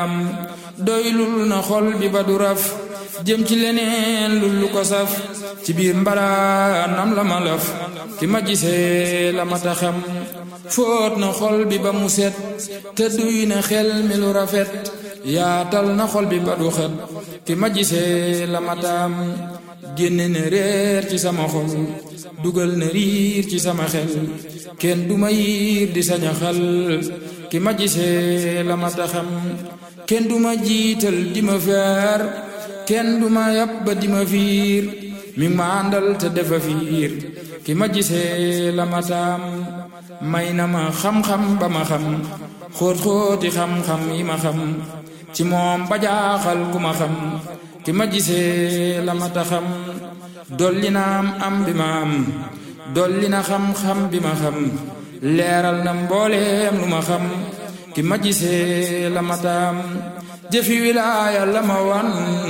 doylul na xol bi ba du raf jëm ci leneen lu lu ko saf ci biir mbalaanam la ma laf ki ma gisee la ma taxam fóot na xol bi ba mu set te duy na xel mi lu rafet yaatal na xol bi ba du xet ki ma gisee la ma taam génne na réer ci sama xol dugal na riir ci sama xel kenn du ma yiir di saña xal ki ma gisee la ma taxam kenn du ma jiital di ma feer kenn du ma yàpp ba di ma fiir mi ma àndal te defa fiir ki ma gisee la ma taam may na ma xam-xam ba ma xam xóot-xóoti xam-xam yi ma xam ci moom ba jaaxal ku ma xam ki ma gisee la ma taxam dolli na am am bi ma am dolli na xam-xam bi ma xam leeral na mbooleem lu ma xam ki ma gisee la ma taam jëfi wilaaya la ma wan